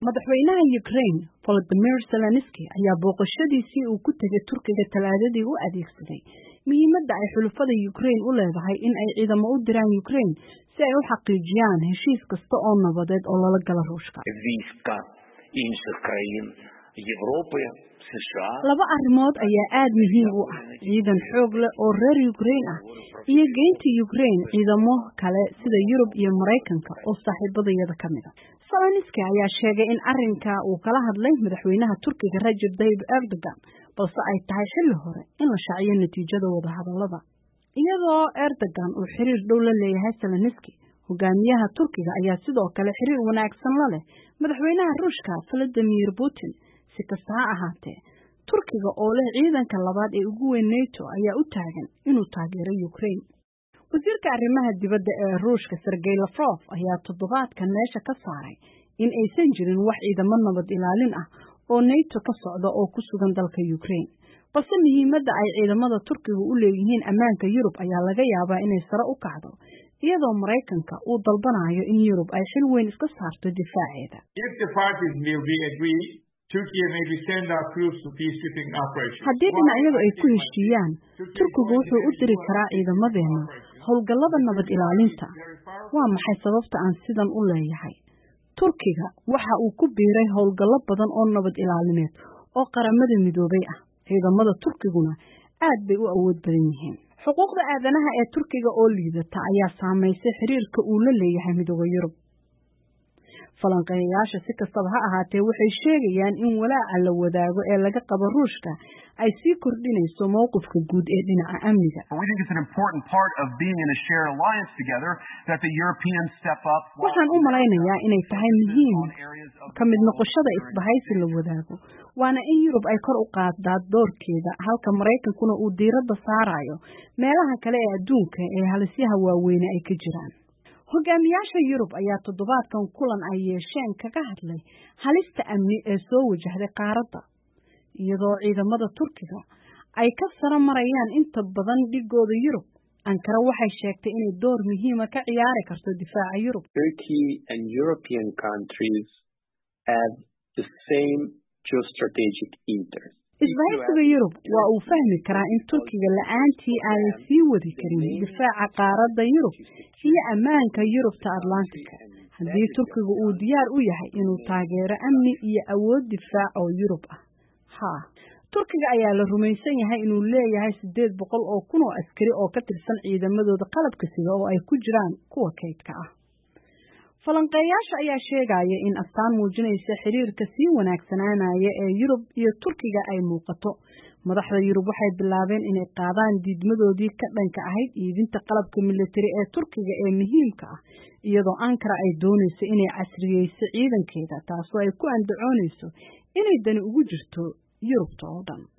madaxweynaha Ukraine Volodymyr Zelensky ayaa booqashadiisii uu ku tegay Turkiga talaadadii u adeegsaday muhiimadda ay xulafada Ukraine u leedahay in ay ciidamo u diraan Ukraine si ay u xaqiijiyaan heshiis kasta oo nabadeed oo lala gala Ruushka. Війська інших країн Європи, США Laba arrimood ayaa aad muhiim u ah ciidan xoog leh oo reer Ukraine ah iyo geynta Ukraine ciidamo kale sida Yurub iyo Mareykanka oo saaxiibadayada ka mid ah. Zelensky ayaa sheegay in arrinka uu kala hadlay madaxweynaha Turkiga Recep Tayyip Erdogan balse ay tahay xilli hore in la shaaciyo natiijada wadahadallada. Iyadoo Erdogan uu xiriir dhow la leeyahay Zelensky, hogaamiyaha Turkiga ayaa sidoo kale xiriir wanaagsan la leh madaxweynaha Ruushka Vladimir Putin. Si kasta ha ahaatee, Turkiga oo leh ciidanka labaad ee ugu weyn NATO ayaa u taagan inuu taageero Ukraine. Wasiirka arrimaha dibadda ee Ruushka Sergey Lavrov ayaa toddobaadkan meesha ka saaray in aysan jirin wax ciidamo nabad ilaalin ah oo NATO ka socda oo ku sugan dalka Ukraine. Balse muhiimadda ay ciidamada Turkiga u leeyihiin ammaanka Yurub ayaa laga yaabaa inay sare u kacdo iyadoo Mareykanka uu dalbanayo in Yurub ay xil weyn iska saarto difaaceeda. If the parties will be agree, Turkey may be send our troops to peacekeeping operations. Haddii dhinacyadu ay ku heshiiyaan, Turkigu wuxuu u diri karaa ciidamadeena howlgallada nabad ilaalinta. Waa maxay sababta aan sidan u leeyahay? Turkiga waxa uu ku biiray howlgallo badan oo nabad ilaalineed oo qaramada midoobay ah. Ciidamada Turkiguna aad bay u awood badan yihiin. Xuquuqda aadanaha ee Turkiga oo liidata ayaa saameysay xiriirka uu la leeyahay midowda Yurub. falanqeeyayaasha si kastaba ha ahaatee waxay sheegayaan in walaaca la wadaago ee laga qabo ruushka ay sii kordhinayso mowqifka guud ee dhinaca amniga We think it's an important part of being in a shared alliance together that the Europeans step up. waxaan u malaynayaa inay tahay muhiim on areas of ka mid noqoshada isbahaysi la wadaago waana in yurub ay kor u qaadaa doorkeeda halka maraykankuna uu diiradda saarayo meelaha kale ee adduunka ee halisyaha waaweyne ay ka jiraan hogaamiyaasha yurub ayaa toddobaadkan kulan ay yeesheen kaga hadlay halista amni ee soo wajahday qaaradda iyadoo ciidamada turkiga ay ka saro marayaan inta badan dhigooda yurub ankara waxay sheegtay inay door muhiima ka ciyaari karto difaaca yurub Turkey and European countries have the same geostrategic interests. isbahaysiga yurub waa uu fahmi karaa in turkiga la-aantii aanay sii wadi karin difaaca qaaradda yurub iyo ammaanka yurubta atlantika haddii turkiga uu diyaar u yahay inuu taageero amni iyo awood difaac oo yurub ah haa turkiga ayaa la rumaysan yahay inuu leeyahay siddeed boqol oo kun oo askari oo ka tirsan ciidamadooda qalabka sida oo ay ku jiraan kuwa kaydka ah falanqeeyaasha ayaa sheegaya in astaan muujinaysa xiriirka sii wanaagsanaanaya ee yurub iyo turkiga ay muuqato madaxda yurub waxay bilaabeen inay qaadaan diidmadoodii ka dhanka ahayd iibinta qalabka militari ee turkiga ee muhiimka ah iyadoo ankara ay doonayso inay casriyeyso ciidankeeda taasoo ay ku andacoonayso inay dani ugu jirto yurubta oo dhan